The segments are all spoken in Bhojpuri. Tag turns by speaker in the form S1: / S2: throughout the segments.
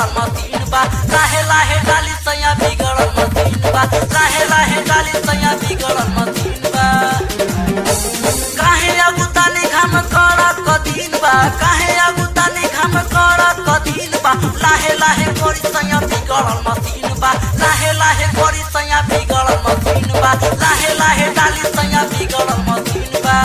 S1: बिगड़ल मतीन बा लाहे लाहे डाली सैया बिगड़ल मतीन बा लाहे लाहे डाली सैया बिगड़ल मतीन बा काहे अगुतानी घाम कड़ा कदीन बा काहे अगुतानी घाम कड़ा कदीन बा लाहे लाहे गोरी सैया बिगड़ल मतीन बा लाहे लाहे गोरी सैया बिगड़ल मतीन बा लाहे लाहे डाली सैया बिगड़ल मतीन बा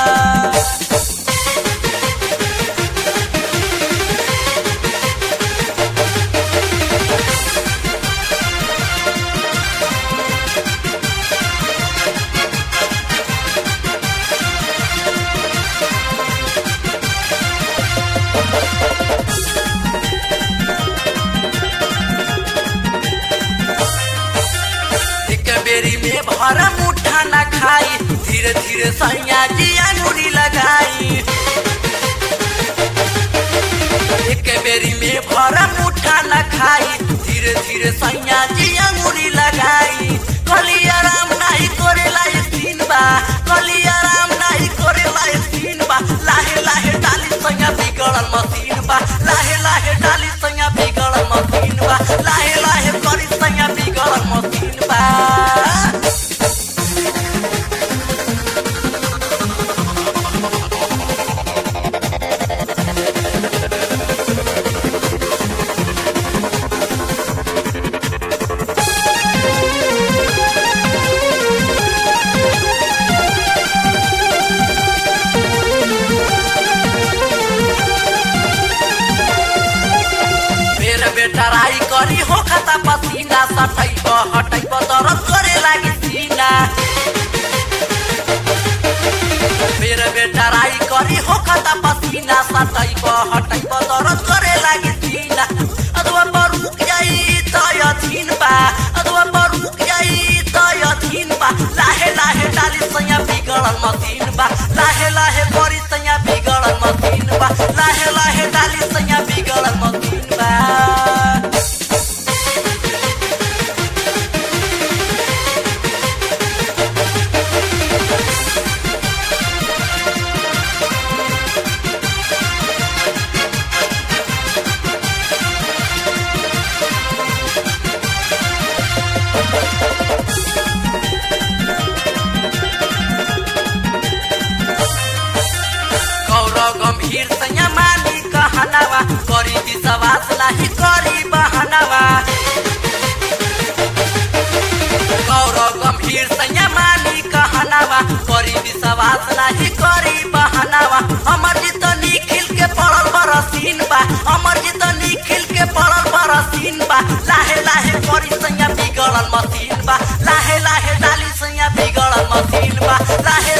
S1: एक बेरी में भर मुठा न खाई धीरे धीरे सैया जी अंगुरी लगाई एक बेरी में भर मुठा न खाई धीरे धीरे सैया जी अंगुरी लगाई कली आराम नहीं करे लाए सीन बा कली आराम नहीं करे लाए सीन बा लाहे लाहे डाली सैया बिगड़ल मशीन बा लाहे लाहे डाली सैया बिगड़ल मशीन बा लाहे लाहे करी सैया बिगड़ल मशीन बा मेरे बेटा राई करी हो खाता पसीना सटै हटै दरद करे लागी सीना मेरे बेटा राई करी हो खाता पसीना सटै हटै दरद करे लागी सीना अथवा बरुक जाई त यथिन बा अथवा बरुक जाई त यथिन बा लाहे लाहे डाली सैया बिगड़ल मशीन बा लाहे लाहे करी सैया बिगड़ल मशीन बा लाहे लाहे डाली सैया बिगड़ल मशीन बा गौरव गंभीर सैया मानी कहनावा करी विश्वास नाही करी बहनावा गौरव गंभीर सैया मानी कहनावा करी विश्वास नाही करी बहनावा अमर जी तो निखिल के पड़ल बरसीन बा अमर जी तो निखिल के पड़ल बरसीन बा लाहे लाहे करी सैया बिगड़ल मशीन बा लाहे लाहे डाली सैया बिगड़ल मशीन बा लाहे